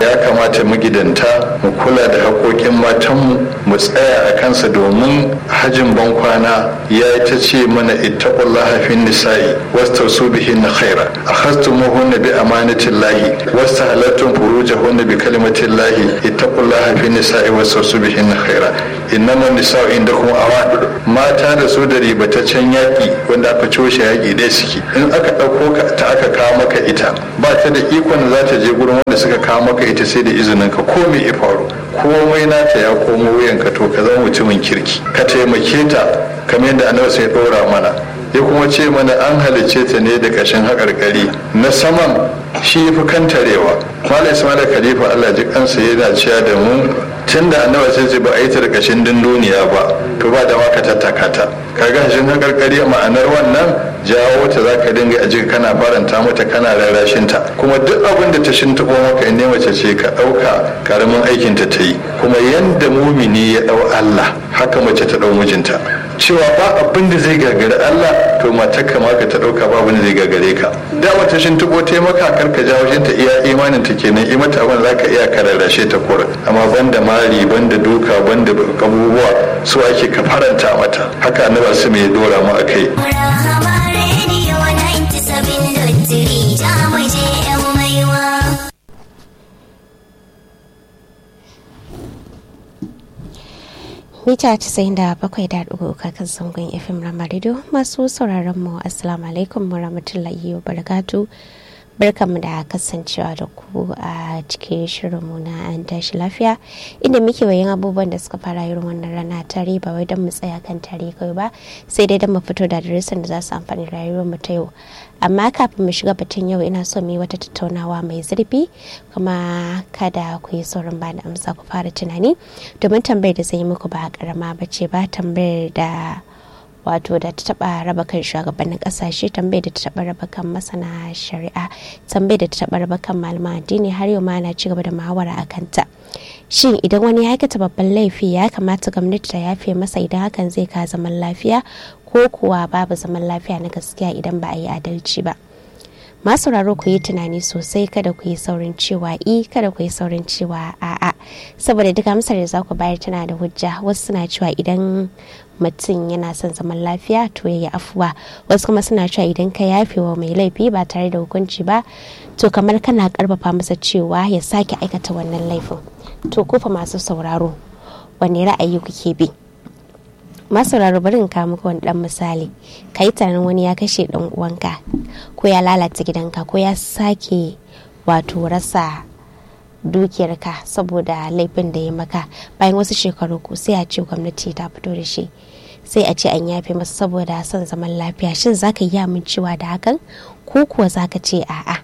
ya kamata magidanta mu kula da haƙoƙin matanmu mu tsaya a kansa domin hajin bankwana ya yi ta ce mana ittaqullaha fin nisa'i wastausu bihinna khaira akhastumuhunna bi amanatillahi wastahalattum furujahunna bi kalimatillahi ittaqullaha fin nisa'i wastausu bihinna khaira innama nisa'u indakum awan mata da su da ribataccen yaƙi wanda aka coshe yaƙi dai suke in aka ɗauko ka ta aka kawo maka ita ba ta da ikon da za ta je gurin wanda suka kawo maka ita sai da izinin ka ko me ya faru komai nata ya komo wuyanka to ka zama mutumin kirki ka taimake ta kamar yadda annabi sai ɗora mana ya kuma ce mana an halicce ta ne da ƙashin haƙarƙari na saman shi fi kantarewa malam ismail khalifa allah ji kansa yana cewa da mu tun da annabi sai ce ba a yi ta da ƙashin dunduniya ba to ba da maka tattaka ta kaga hashin haƙarƙari ma'anar wannan jawo ta za ka dinga a jika kana faranta mata kana rarrashin ta kuma duk abin da ta shintaɓo maka in mace ce ka ɗauka karamin aikin ta ta yi kuma yanda mumini ya ɗau allah haka mace ta ɗau mijinta cewa ba abin da zai gagari Allah to matar ka maka ta dauka ba abin da zai gagare ka da wata shin tuko ta maka kar ka jawo shin ta iya imanin ta kenan i mata abin zaka iya kararrashe ta kura amma banda mari banda duka banda abubuwa su ake ka faranta mata haka annabi su mai dora mu akai mita 97.3 kakan zangon fm ramarido masu sauraron mu assalamu alaikum warahmatullahi wabarakatuh barkanmu da kasancewa da ku a cikin shirinmu na an tashi lafiya inda muke wayan abubuwan da suka fara irin wannan rana tare ba wai don mu tsaya kan tare kai ba sai dai don mu fito da darasin da za su amfani rayuwar mu ta yau amma kafin mu shiga batun yau ina so mu yi wata tattaunawa mai zurfi kuma kada ku yi saurin ba da amsa ku fara tunani domin tambayar da zan yi muku ba karama ba ce ba tambayar da wato da ta taba raba kan shugabannin kasashe tambayar da ta taba raba kan masana shari'a tambayar da ta taba raba kan malaman addini har yau ma na ci gaba da muhawara a kanta shin idan wani ya aikata babban laifi ya kamata gwamnati ta yafe masa idan hakan zai ka zaman lafiya ko kuwa babu zaman lafiya na gaskiya idan ba a yi adalci ba masu sauraro ku yi tunani sosai kada ku yi saurin cewa i kada ku yi saurin cewa a'a saboda duk amsar da za ku bayar tana da hujja wasu suna cewa idan mutum yana son zaman lafiya to ya yi afuwa wasu kuma suna cewa idan ka yafe wa mai laifi ba tare da hukunci ba to kamar kana karfafa masa cewa ya sake aikata wannan laifin to kofa masu sauraro wanne ra'ayi kuke bi masauraro bari in kawo muku wani dan misali ka yi tunanin wani ya kashe dan uwanka ko ya lalata gidanka ko ya sake wato rasa dukiyarka saboda laifin da ya maka bayan wasu shekaru ko sai a ce gwamnati ta fito da shi sai a ce an yafe masa saboda son zaman lafiya shin zaka yi amincewa da hakan ko kuwa zaka ce a'a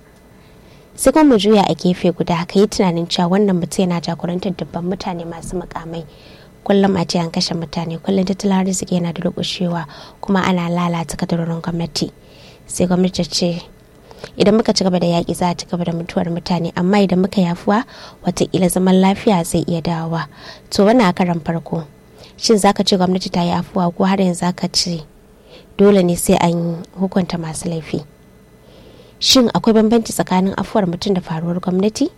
sai kuma mu juya a gefe guda ka yi tunanin cewa wannan mutum yana jagorantar dubban mutane masu mukamai kullum a ce an kashe mutane kullum tattalin arziki yana da rukushewa kuma ana lalata kadarorin gwamnati sai gwamnati ce idan muka ci gaba da yaƙi za a ci gaba da mutuwar mutane amma idan muka yafuwa watakila zaman lafiya zai iya dawowa to wannan a karan farko shin zaka ce gwamnati ta yi afuwa ko har yanzu zaka ce dole ne sai an hukunta masu laifi shin akwai bambanci tsakanin afuwar mutum da faruwar gwamnati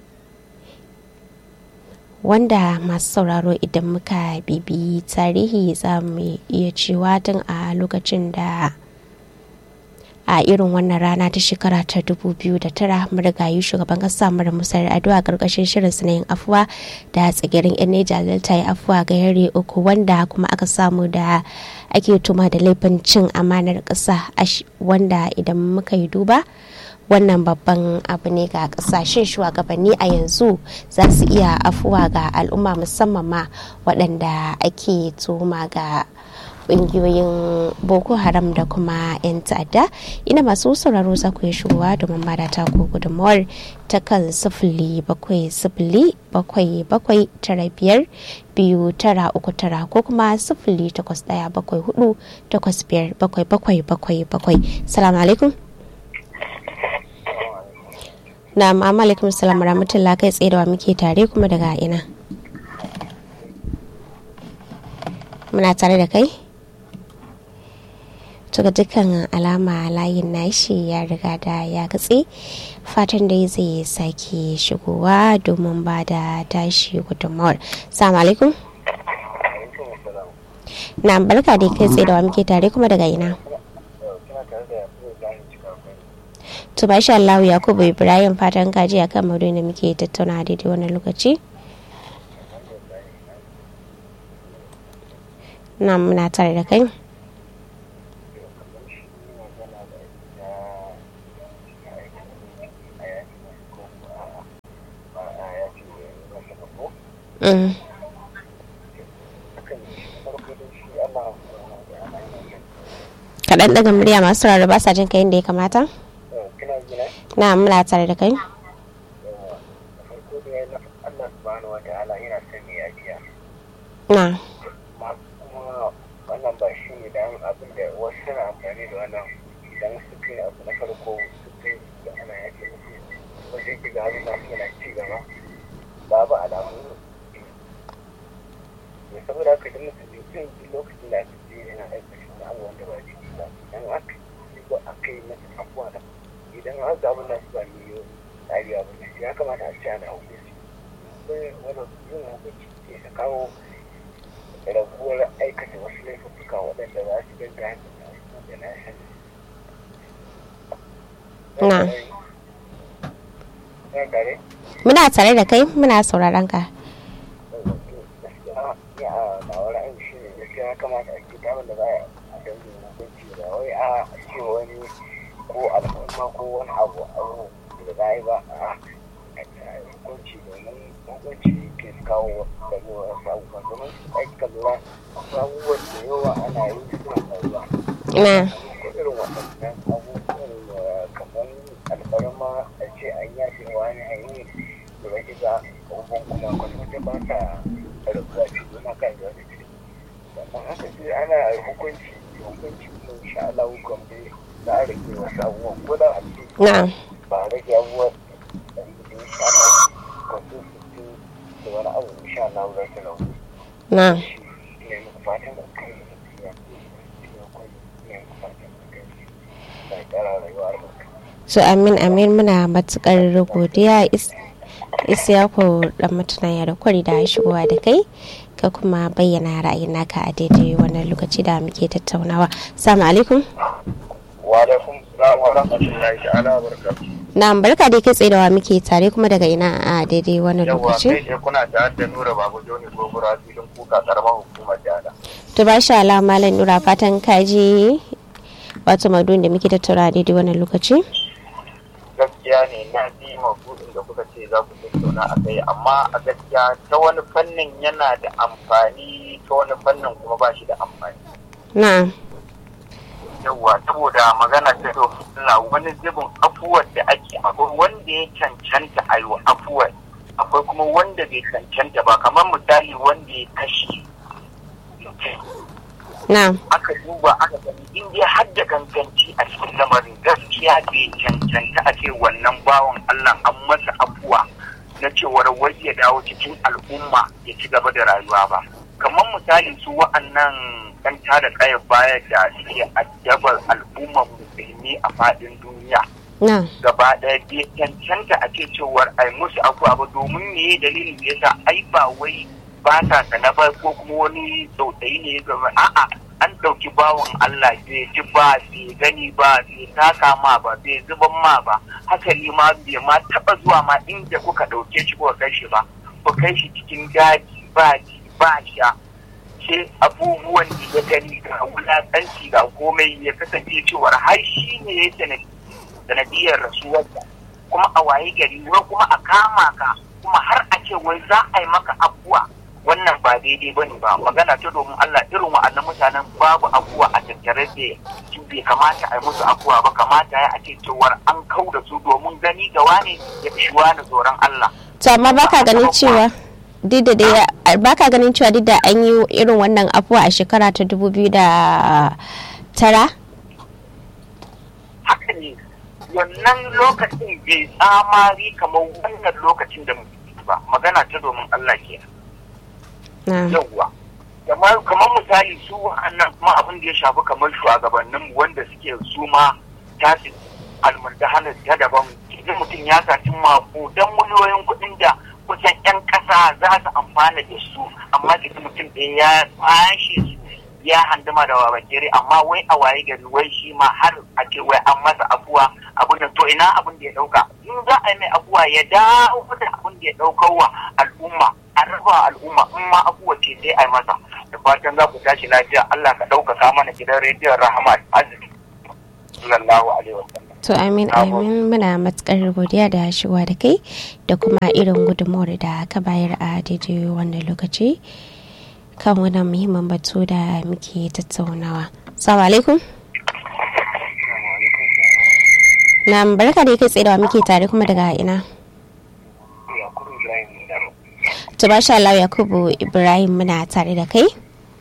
wanda masu sauraro idan muka bibi tarihi za mu iya cewa tun a lokacin da a irin wannan rana ta shekara ta 2009 marigayi shugaban kasa mara musayar addu'a karkashin shirin na yin afuwa da tsigirin yan neja delta ya afuwa ga yare uku wanda kuma aka samu da ake tuma da laifin cin amanar kasa wanda idan muka yi duba wannan babban abu ne ga kasashen shugabanni a yanzu za su iya afuwa ga al'umma musamman ma waɗanda ake tuma ga ƙungiyoyin boko haram da kuma 'yan ta'adda ina masu sauraro za ku yi shigowa domin ba da tako gudunmawar ta kan sifili bakwai sifili bakwai bakwai tara biyar biyu tara uku tara ko kuma sifili takwas ɗaya bakwai hudu takwas biyar bakwai bakwai bakwai bakwai salamu alaikum na ma'amma alaikum salam rahmatullah kai tsaye da wa muke tare kuma daga ina muna tare da kai to ga dukkan alama layin nashi ya riga da ya katse fatan dai zai sake shigowa domin ba da tashi gudunmawar salamu alaikum na barka da kai tsaye da wa muke tare kuma daga ina to ba sha Allah Yakubu Ibrahim fatan kaji akan maudu'in da muke tattauna daidai wannan lokaci na muna tare da kai Mm. kaɗan daga murya masu sauraro ba sa jin ka yadda ya kamata? na muna tare da kai? na wannan ba shi ne don abin da wasu suna amfani da wannan idan suka yi abu na farko suka yi da ana yake musu wajen ki ga haruna suna ci gaba babu alamu ne saboda haka idan mutum jin lokacin da aka ce yana aikata wani abu wanda ba jiki ba idan aka yi ba aka yi masa abuwa da idan an ga abin da su ba ne tsari abu ne ya kamata a ce ana hukunci sai wani yin hukunci ke ta kawo raguwar aikata wasu laifuka waɗanda za su ganga da na sani. Na. Muna tare da kai muna sauraron ka. Ya na wani aiki shi ne gaskiya ya kamata a ce damar da za a dangi hukunci ba wai a ce wani ko al'umma ko wani abu abu da za a yi ba a hukunci domin hukunci ke kawo rayuwar wasu abubuwan domin aika lura abubuwan da yawa ana yi suna faruwa. Na. Ko irin waɗannan abubuwan kamar alfarma a ce an yafe wani a yi da wani ga abubuwan kuma kwata ba ta rabuwa ce suna kan da wani ce. Sannan haka ce ana hukunci hukunci kuma insha Allah gwamnati za a rage wasu abubuwan ko da a ce Na. ba a rage abubuwan da insha Allah kwasu su da wani abu insha Allah za su lau. Na. Ne muku fatan da kai da tafiya. Ne muku fatan da kai. Da ƙara rayuwa albarka. So amin amin muna matukar godiya Isiyaku dan mutuna da kwari da shigowa da kai ka kuma bayyana ra'ayin naka a daidai wannan lokaci da muke tattaunawa. Assalamu alaikum. Wa alaikum salam wa rahmatullahi ta'ala wa barakatuh. Na barka da kai tsaye da wa muke tare kuma daga ina a daidai wannan Yawwa lokaci. kai dai kuna da da Nura Babu Joni Gobura filin kuka karamar hukumar Jada. To ba sha Allah malam Nura fatan kaji wato madun da muke tattauna a daidai wannan lokaci. Gaskiya ne na ji mabudin da kuka ce za ku tattauna a kai amma a gaskiya ta wani fannin yana da amfani ta wani fannin kuma ba shi da amfani. Na. yawwa saboda magana ta domin Allah wani zubin afuwar da ake akwai wanda ya cancanta a yi wa afuwar akwai kuma wanda bai cancanta ba kamar misali wanda ya kashe Na. aka duba aka gani in dai har da ganganci a cikin lamarin gaskiya bai cancanta a ce wannan bawan Allah an masa afuwa na cewar wai ya dawo cikin al'umma ya ci gaba da rayuwa ba kamar misali su wa'annan ɗan tada kayan baya da suke addabar al'ummar musulmi a faɗin duniya Na. gaba ɗaya bai cancanta a ce cewar ai musu abuwa ba domin me dalilin da yasa ai ba wai ba ta sana ba ko kuma wani tsautsayi ne ya zama a'a an ɗauki bawan Allah bai ji ba bai gani ba bai taka ma ba bai zuban ma ba hasali ma bai ma taɓa zuwa ma inda kuka ɗauke shi kuka kai shi ba ku kai shi cikin daji ba ji ba sha sai abubuwan da ya gani ga wulaƙanci ga komai ya kasance cewar har shi ne ya sanadi sanadiyar rasuwarsa kuma a waye gari wai kuma a kama ka kuma har a ce wai za a yi maka abuwa wannan ba daidai ba ne ba magana ta domin Allah irin wa'annan mutanen babu abuwa a tattare da su bai kamata a yi musu abuwa ba kamata ya a ce cewar an kau da su domin gani ga wane ya fi wani tsoron Allah To amma baka ganin cewa duk da dai baka ganin cewa duk da an yi irin wannan afuwa a shekara ta dubu biyu da tara? haka ne wannan lokacin bai tsamari kamar wannan lokacin da muke ba magana ta domin Allah ke Na. yawwa kamar misali su wa'annan kuma abin da ya shafi kamar shugabannin wanda suke su ma tasi almundahanar ta daban idan mutum ya saci mako don miliyoyin kuɗin da kusan 'yan ƙasa za su amfana da su amma da mutum ɗaya ya kwashe su ya handama da babakere amma wai a waye gari wai shi ma har a ce wai an masa abuwa abin da to ina abin da ya ɗauka in za a yi mai abuwa ya dawo da abin da ya ɗaukar wa al'umma a raba al'umma in ma abuwa ce sai a yi masa da fatan za ku tashi lafiya Allah ka ɗaukaka mana gidan rediyon rahama arziki sallallahu alaihi wasallam To amin amin muna matukar godiya da shigowa da kai da kuma irin gudunmawar da ka bayar a daidai wannan lokaci kan wannan muhimmin batu da muke tattaunawa. Salamu alaikum. Na barka da kai tsaye da muke tare kuma daga ina. To basha Allah Yakubu Ibrahim muna tare da kai.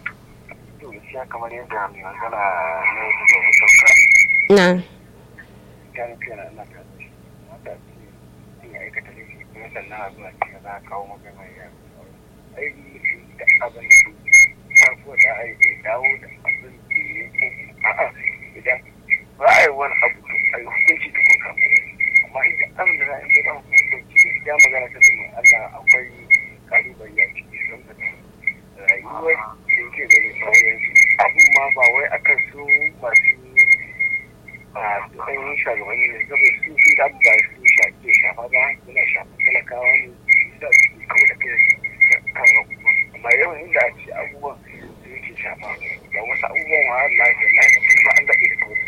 kamar yadda mai magana na yau da sauka. Na. gane kana ina ka mata ce in aikata da shi kuma sannan a zuwa ce za a kawo magana ya ai da abin da su farko da ai ya dawo da abin da ya ko a'a idan ba a yi wani abu to a yi hukunci da kuka amma idan abin da za a yi ba hukunci ya magana ta zama Allah akwai kalubale ya ciki don ka rayuwar da yake gani sauran abin ma ba wai akan su masu a tsayin shugabanni ne saboda su sun da ba su shafe shafa ba suna shafa talakawa ne da su kawo da kai kan hukuma amma yawan inda a ce abubuwan su yake shafa da wasu abubuwan wa Allah ya Allah ya kuma an daɗe da kawai.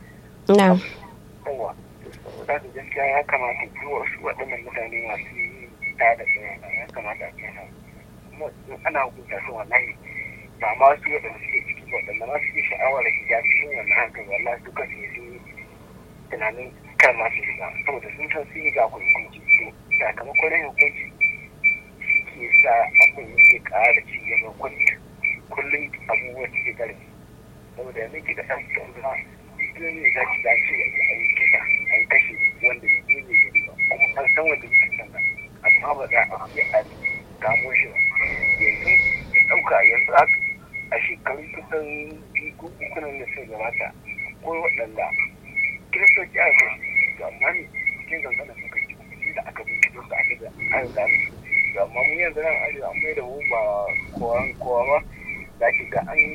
Na. Yawa, saboda da gaskiya ya kamata duk wasu waɗannan mutane masu ta da tsaya ya kamata a kai kuma ana hukunta su wallahi ba ma su waɗanda suke ciki waɗanda ma suke sha'awar shiga cikin wannan hankali wallahi duka su yi tunanin kan masu shiga saboda sun san sun yi ga hukunci to sakamakon yin hukunci shi ke sa abin yake ƙara ci gaba kullum abubuwan suke ƙarfi saboda yanzu ki da ɗan tsoro duk ne za ki dace a yi kisa a yi kashe wanda ya ne gari ba kuma an san wanda ya san amma ba za a yi a gamo shi ba yanzu ya ɗauka yanzu a shekaru kusan biyu ko uku nan da suka gabata ko waɗanda kiristoci aka kashe to amma ne cikin zanzana suka ci cikin da aka bincike su aka da an gane to amma mu yanzu nan arewa an mai da mu ba kowa kowa ba za ki ga an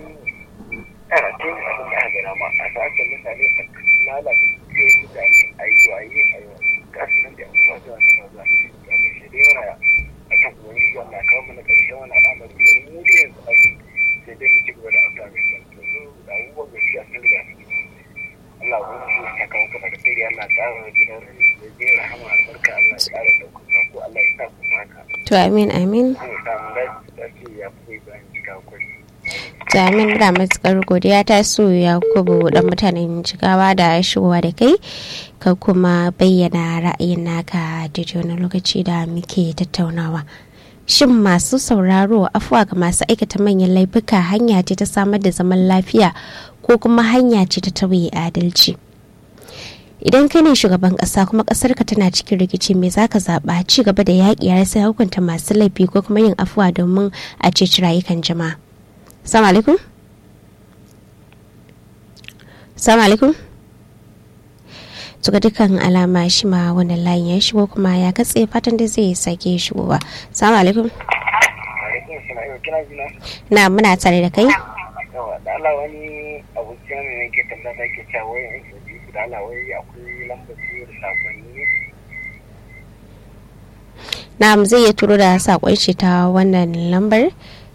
yana tun abin da aka gana ma a sashen mutane a lalata ke mutane a yi waye a yi waye gasu nan da abubuwa zuwa zuwa zuwa ya mai shi dai mana a kan ubangiji wanda kawo mana ƙarshen wani al'amari da mu da yanzu abin sai dai mu ci gaba da auta mai da abubuwan gaskiya sun riga su Allah wani ya kawo kuma da kai Allah ƙara gidan da zai rahama albarka Allah ya ƙara ɗaukaka ko Allah ya sa ku haka. To amin amin. Zai samu dace ya fi bayan cika kwai. To amin da matukar godiya ta so ya kubu dan mutanen jigawa da shigowa da kai ka kuma bayyana ra'ayin naka da wani lokaci da muke tattaunawa. Shin masu sauraro afuwa ga masu aikata manyan laifuka hanya ce ta samar da zaman lafiya ko kuma hanya ce ta tauye adalci idan kai ne shugaban kasa kuma kasar ka tana cikin rikici me zaka zaba ci gaba da yaƙi ya sai hukunta masu laifi ko kuma yin afuwa domin a ceci rayukan jama'a salamu alaikum salamu alaikum ga dukkan alama shi ma wannan layin ya shigo kuma ya katse fatan da zai sake shigowa salamu alaikum na muna tare da kai yawa da Allah wani abokin ne yake tambaya ke cewa wai in soji su da Allah wai akwai lambar su da sakonni ne na zai iya turo da sakon shi ta wannan lambar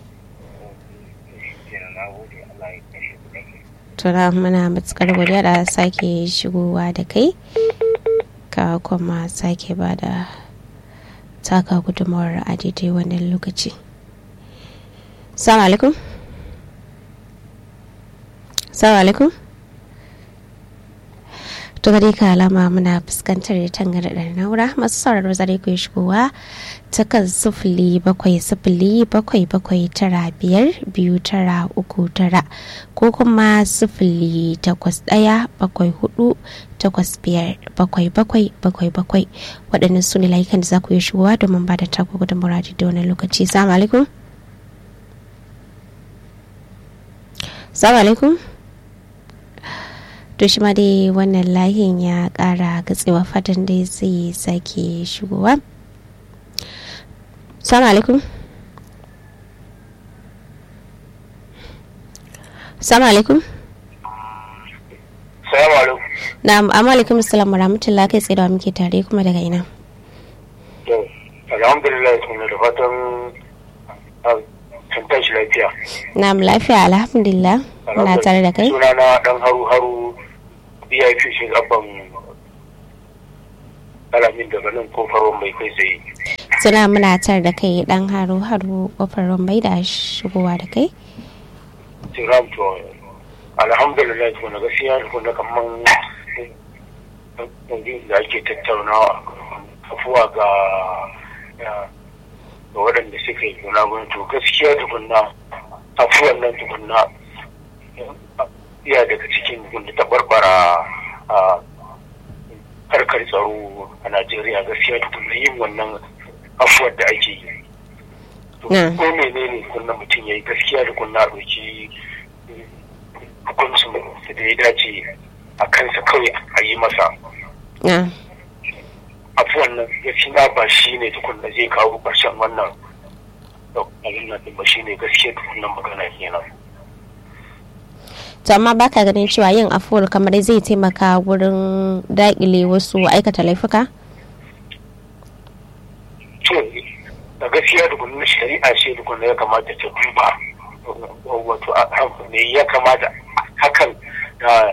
tura muna matukar godiya da sake shigowa da kai ka kuma sake ba da taka gudunmawar a daidai wannan lokaci salamu alaikum salamu alaikum to gare ka alama muna fuskantar tangarɗar naura masu sauraro zare ku shigowa ta kan sifili bakwai sifili bakwai bakwai tara biyar biyu tara uku tara ko kuma sifili takwas ɗaya bakwai hudu takwas biyar bakwai bakwai bakwai bakwai waɗannan su ne layukan da za ku yi shigowa domin ba da taku gudun muradi da wani lokaci salamu alaikum salamu alaikum to shi ma dai wannan layin ya kara gatsewa fatan dai zai sake shigowa salamu alaikum salamu alaikum salamu alaikum na amma alaikum salam rahmatullah kai tsaye da muke tare kuma daga ina to alhamdulillah kuma da fatan sun tashi lafiya na lafiya alhamdulillah muna tare da kai suna na dan haru haru vip shi gaban alamin daga nan kofar mai kai tsaye suna muna tare da kai dan haru haru kofar rombai da shigowa da kai tiram to alhamdulillah to na gaskiya to na kaman da ake tattaunawa afuwa ga ga waɗanda suka yi guna to gaskiya tukunna afuwan nan tukunna iya daga cikin da ta barbara a harkar tsaro a najeriya gaskiya tukunna yin wannan afuwar da ake yi ko menene kunna mutum ya yi gaskiya da kunna ɗauki hukuncin da ya dace a kansa kawai a yi masa afuwan nan gaskiya ba shi ne tukunna zai kawo ƙarshen wannan abin nan ba shi ne gaskiya tukunna magana kenan to amma baka ganin cewa yin afuwar kamar zai taimaka wurin daƙile wasu aikata laifuka? to da gaskiya tukunna shari'a ce tukunna ya kamata ta duba wato ne ya kamata hakan da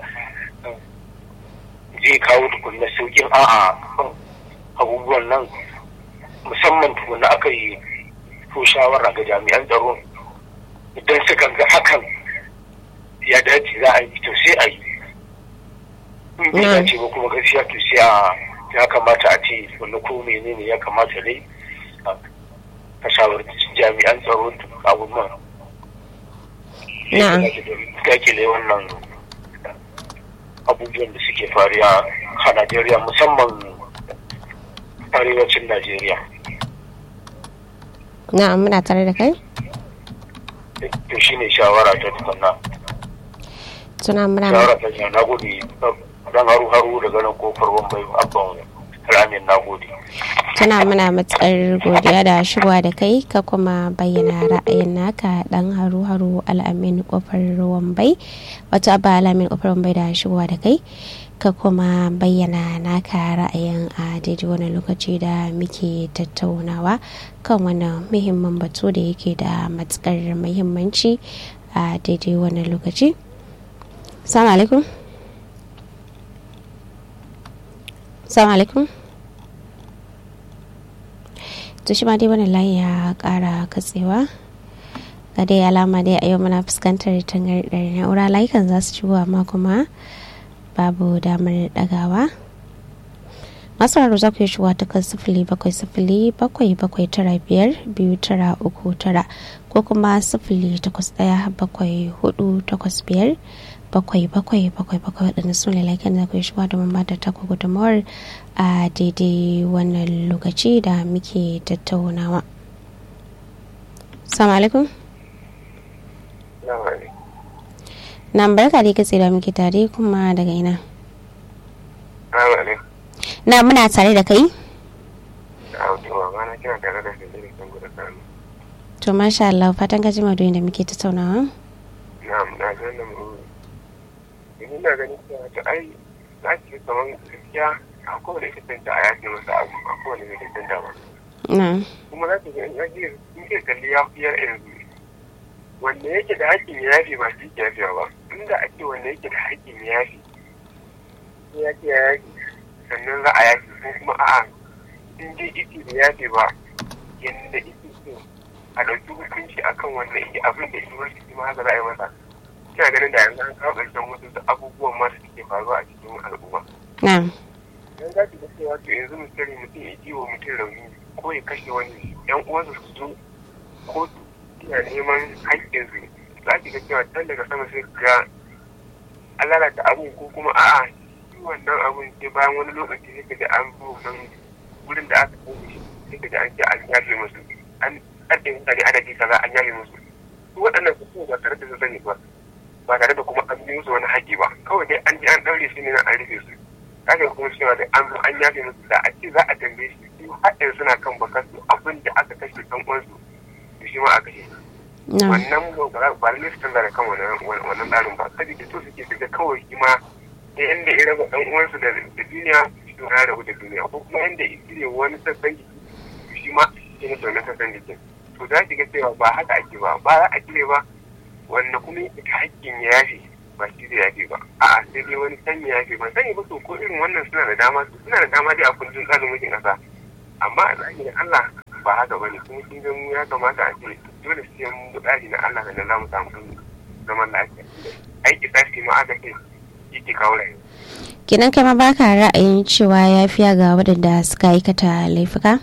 zai kawo tukunna sauƙin a'a abubuwan nan musamman tukunna aka yi ko shawara ga jami'an tsaro idan suka ga hakan ya dace za a yi to sai a yi in bai dace ba kuma gaskiya to sai a ya kamata a ce wani ko menene ya kamata dai a shawarci jami'an tsaro abubuwan dakile wannan abubuwan da suke fariya a najeriya musamman arewacin najeriya na'am muna tare da kai to shine shawara ta tukunna suna muna shawara ta na gode dan haru haru daga nan kofar wambai abban ramin na gode tana muna matsar godiya da shigowa da kai ka kuma bayyana ra'ayin naka dan haru haru al'amin kofar wambai wato abba al'amin kofar wambai da shigowa da kai ka kuma bayyana naka ra'ayin a daidai wani lokaci da muke tattaunawa kan wannan muhimmin batu da yake da matukar muhimmanci a daidai wani lokaci salamu alaikum salamu alaikum to shi ma dai wani layi ya kara katsewa ga dai alama dai a yau muna fuskantar tangardar na'ura layukan za su shigo amma kuma babu damar dagawa masu raro za ku yi shigowa ta kan sifili bakwai sifili bakwai bakwai tara biyar biyu tara uku tara ko kuma sifili takwas ɗaya bakwai hudu takwas biyar bakwai bakwai bakwai bakwai waɗanda su ne laikin da ku yi shigowa domin ba da taku gudunmawar a daidai wannan lokaci da muke tattaunawa. Salamu alaikum. Na barka da katse da muke tare kuma daga ina. Na muna tare da kai? To masha Allah fatan ka jima da muke tattaunawa. Na'am na ga nan mu. Ina ganin cewa ta ai za ki kaman gaskiya a kowane kitanta a yaƙi masa abu a kowane mai kitanta ba. Na. Kuma za ki ga in yaƙi in ke kalli ya fi yar yanzu. Wanda yake da haƙƙin ya yafi ba shi ke yafiya ba. Inda ake wanda yake da haƙƙin ya yafi. Ya ce ya yaƙi sannan za a yaƙi ko kuma a'a in dai ike da yafi ba yadda ike so a ɗauki hukunci akan wannan ike abin da ike wasu ma haka za a yi masa. Kina ganin da yanzu an kawo ƙarshen wasu abubuwan ma da suke faruwa a cikin al'umma. Na. dan za ki ga cewa to yanzu misali mutum ya ji wa mutum rauni ko ya kashe wani yan uwansa su zo kotu suna neman haƙƙinsu za ki ga cewa can daga sama sai ga an lalata abun ko kuma a'a shi wannan abun sai bayan wani lokaci sai ka ji an zo nan wurin da aka kai shi sai ka ji an ce an yafe musu an ƙarfe mutane adadi kaza an yafe musu su waɗannan su ba tare da su sani ba ba tare da kuma an yi musu wani haƙƙi ba kawai dai an ji an ɗaure su ne na an rufe su kaga kuma cewa da an zo an yafe musu da a ce za a tambaye shi su haɗin suna kan bakar su abin da aka kashe ɗan uwansu to shi ma a kashe wannan ba lalle su canza da kan wannan tsarin ba saboda to suke su ga kawai shi ma da yanda ya raba ɗan uwansu da duniya shi ya rabu da duniya ko kuma yanda ya cire wani sassan jiki shi ma shi ne wannan sassan jikin to za ki ga cewa ba haka ake ba ba za a cire ba wanda kuma ita hakkin ya yafe ba shi da yafe ba a'a sai dai wani san ya yafe ba sani ba to ko irin wannan suna da dama suna da dama dai a kundin tsarin mulkin ƙasa amma a zahirin Allah ba haka bane kuma kin ga mu ya kamata a ce dole sai mun bi tsari na Allah da za mu samu zaman lafiya aiki tashi ma aka ce yake kawo rayuwa kenan kai ma baka ra'ayin cewa yafiya ga waɗanda suka aikata laifuka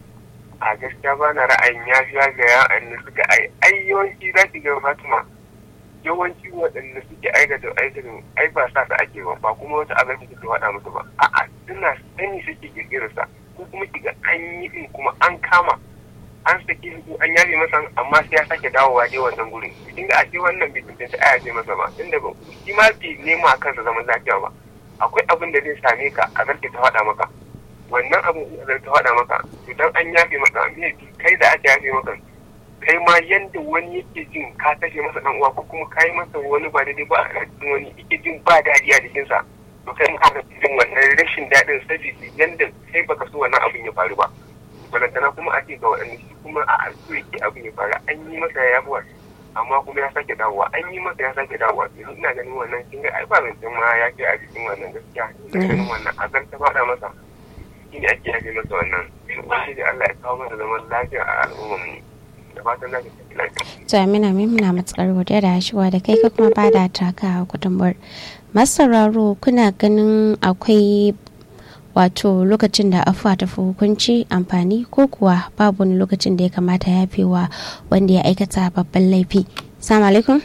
a gaskiya ba na ra'ayin yafiya ga yaran suka ai ai yawanci za ki ga Fatima yawanci waɗanda suke aikata aikata ai ba sa su ake ba ba kuma wata abin da suke faɗa musu ba a'a suna sani suke kirkirar sa ko kuma kiga an yi din kuma an kama an saki su an yafe masa amma sai ya sake dawowa dai wannan gurin kin ga ashe wannan bai tantance a yafe masa ba tunda ba shi ma bai nema a kansa zaman lafiya ba akwai abin da zai same ka a zarce ta faɗa maka wannan abin da ta faɗa maka idan an yafe maka me kai da aka yafe maka kai ma yanda wani yake jin ka kashe masa dan uwa ko kuma kai masa wani ba daidai ba a cikin wani yake jin ba daɗi a jikinsa to kai ma ka jin wannan rashin daɗin sabida yanda kai baka so wannan abin ya faru ba balantana kuma a ce ga waɗanda shi kuma a so yake abin ya faru an yi masa ya yabuwa amma kuma ya sake dawowa an yi masa ya sake dawowa yanzu ina ganin wannan kin ga ai ba zancen ma ya ke a cikin wannan gaskiya ina ganin wannan a zan ta faɗa masa shi ne ake yafe masa wannan wani da Allah ya kawo mana zaman lafiya a al'ummar mu da fatan za ka tafi lafiya. to amina min muna matukar godiya da shiwa da kai ka kuma ba da taka gudunmuwar masararo kuna ganin akwai wato lokacin da afuwa ta fi hukunci amfani ko kuwa babu wani lokacin da ya kamata ya fi wa wanda ya aikata babban laifi salamu alaikum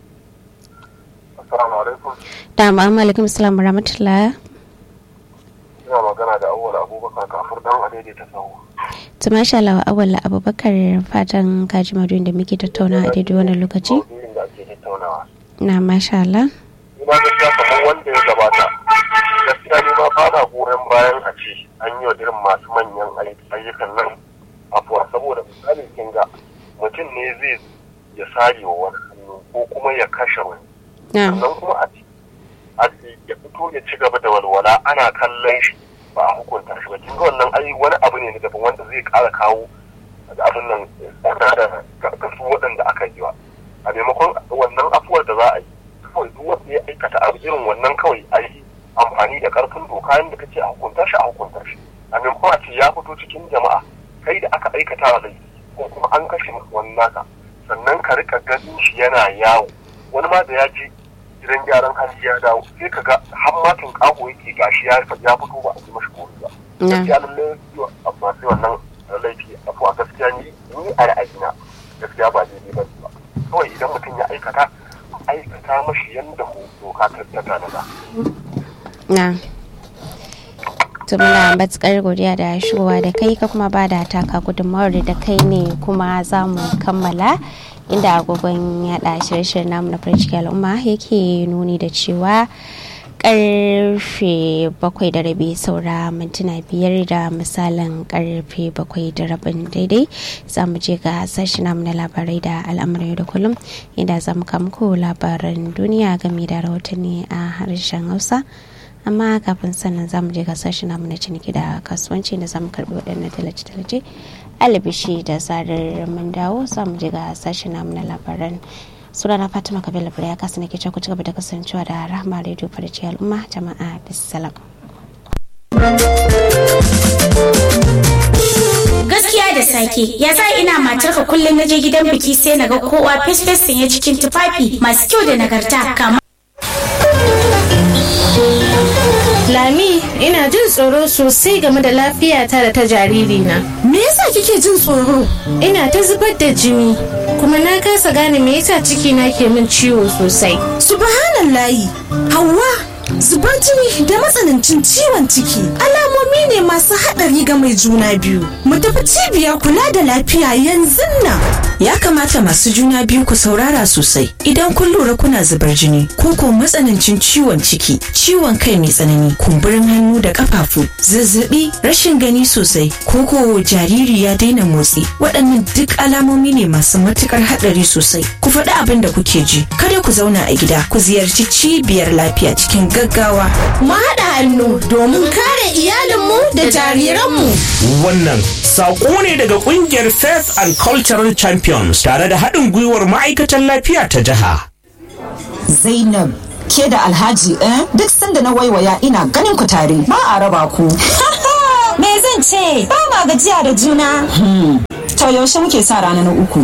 Assalamu alaikum. da ma'amma alaikum salam rahmatullah Ina magana da awwal Abubakar kafur dan a daidaita sahu. to masha Allah awwal abubakar fatan kaji maduyin da muke tattauna a daidai wannan lokaci Maudu'in da ake tattaunawa. na masha Allah Ina gaskiya kamar wanda ya gabata. Gaskiya ni ma ba na goyon bayan a ce an yi wa irin masu manyan ayyukan nan afuwa saboda misali kin ga mutum ne zai ya sare wa wani hannu ko kuma ya kashe wani. na sannan kuma a ci a ci ya fito ya ci gaba da walwala ana kallon shi ba a hukunta shi ba kinga wannan ai wani abu ne na daban wanda zai kara kawo abin nan tsada da ga su waɗanda aka yi wa a maimakon wannan afuwar da za a yi kawai duk wanda ya aikata abu irin wannan kawai a yi amfani da karfin doka yadda kace a hukunta shi a hukunta shi a maimakon a ce ya fito cikin jama'a kai da aka aikata wa laifi ko kuma an kashe wani naka sannan ka rika ganin shi yana yawo wani ma da ya je gidan gyaran hali ya dawo sai ka ga har matin kago yake gashi ya ya fito ba a yi mashi kori ba na gaskiya lallai amma sai wannan laifi afuwa gaskiya ni ni a ra'ayina gaskiya ba daidai ba ba kawai idan mutum ya aikata aikata mashi yanda doka ta ta tanada na to muna matukar godiya da shigowa da kai ka kuma ba da taka gudunmawar da kai ne kuma za mu kammala inda agogon yaɗa shirye-shiryen namu na farin ciki al'umma yake nuni da cewa karfe bakwai da rabi saura mintuna biyar da misalin karfe bakwai da rabin daidai za mu je ga sashi namu na labarai da al'amuran yau da kullum inda za mu muku labaran duniya game da rahotanni a harshen hausa amma kafin sannan za mu je ga sashi namu na ciniki da kasuwanci da za mu karbi waɗannan talace-talace alibishi da zarar mun dawo za mu je ga sashi namu na labaran sunana fatima kabila bura ya kasa nake ku ci gaba da kasancewa da rahama radio farci al'umma jama'a bisalam gaskiya da sake ya sa ina matarka kullum na je gidan biki sai na ga kowa fes sanye cikin tufafi masu kyau da nagarta kama Lami, ina jin tsoro sosai game da lafiyata da ta jaririna. me yasa kike jin tsoro Ina ta zubar da jini, kuma na kasa gane me yasa cikina ke min ciwo sosai. subhanallahi hawa zubar jini da matsanancin ciwon ciki alamomi ne masu haɗari ga mai juna biyu mu tafi cibiyar kula da lafiya yanzu nan ya kamata masu juna biyu ku saurara sosai idan kun lura kuna zubar jini ko ko matsanancin ciwon ciki ciwon kai mai tsanani kumburin hannu da kafafu zazzabi rashin gani sosai ko ko jariri ya daina motsi waɗannan duk alamomi ne masu matukar haɗari sosai ku faɗi abin da kuke ji kada ku zauna a gida ku ziyarci cibiyar lafiya cikin gaggawa mu haɗa hannu domin kare iyalinmu da jariranmu Wannan saƙo ne daga ƙungiyar Faith and Cultural Champions tare da haɗin gwiwar ma'aikatan lafiya ta jiha. Zainab ke da Alhaji eh duk sanda na waiwaya ina ganin ku tare ba a raba ku. Me zan ce? Ba ma gajiya da juna. To yaushe muke sa rana na uku.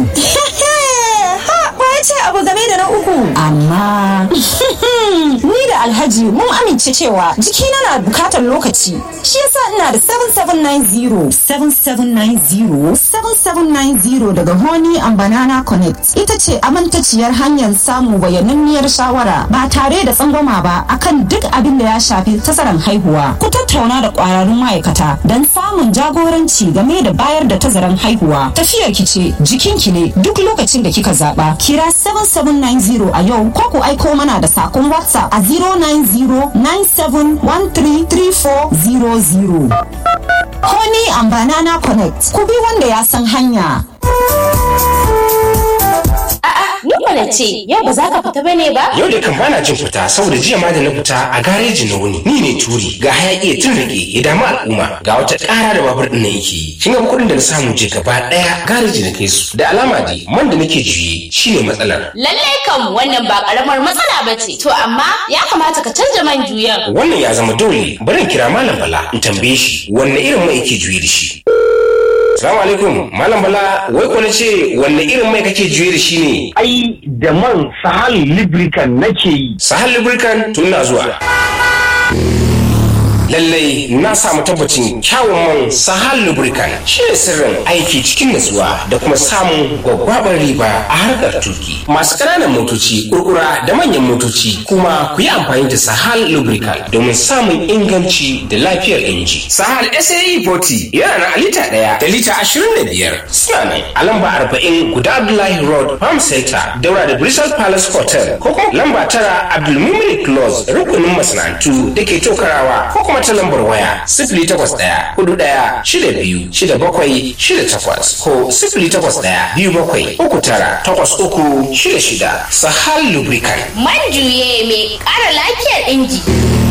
ce abu game da na uku. Amma ni da Alhaji mun amince cewa jikina na bukatar lokaci. Shi yasa ina da 7790 7790 7790 daga Honey and Banana Connect. Ita ce amintaciyar hanyar samun bayananniyar shawara ba tare da tsangwama ba akan duk abin da ya shafi tazaran haihuwa. Ku tattauna da kwararrun ma'aikata don samun jagoranci game da bayar da tazaran haihuwa. Tafiyar ki ce jikinki ne duk lokacin da kika zaba. Kira 7790 a yau ko ku aiko mana da sakon WhatsApp a 09097133400. Honey and Banana Connect. Ku bi wanda ya san hanya. Ni mana ce, yau ba za ka fita bane ba? Yau da kan bana jin fita saboda jiya ma da na fita a gareji na wuni. Ni ne turi ga hayaki ya tun rike ya damu al'umma ga wata ƙara da babur ɗin nan yake yi. Kin ga kuɗin da na samu je gaba ɗaya gareji na kai su. Da alama dai man da nake juye shine matsalar. Lallai kam wannan ba karamar matsala ba ce. To amma ya kamata ka canja man juyan. Wannan ya zama dole bari in kira Malam Bala in tambaye shi wanne irin mai yake juye da shi. Salamu alaikum, Malam Bala, wai ko na ce wanne irin mai kake juye da shi ne? Ai, da man Sahal Lubricant nake yi. Sahal Lubricant tun na zuwa. lallai na samu tabbacin kyawun man sahal lubricant shi ne sirrin aiki cikin natsuwa da kuma samun gwaggwabar riba a harkar tuki masu ƙananan motoci kurkura da manyan motoci kuma ku yi amfani da sahal lubricant domin samun inganci da lafiyar inji sahal sae 40 yana na lita ɗaya da lita ashirin da biyar suna nan a lamba arba'in guda abdullahi road farm center daura da bristol palace hotel ko kuma lamba tara abdulmumin close rukunin masana'antu da ke tokarawa ko kuma ta lambar waya sifili takwas ɗaya hudu ɗaya shida biyu shida bakwai shida takwas ko sifili takwas ɗaya biyu bakwai uku tara takwas uku shida shida sahal lubricant Man juye mai ƙara lafiyar inji.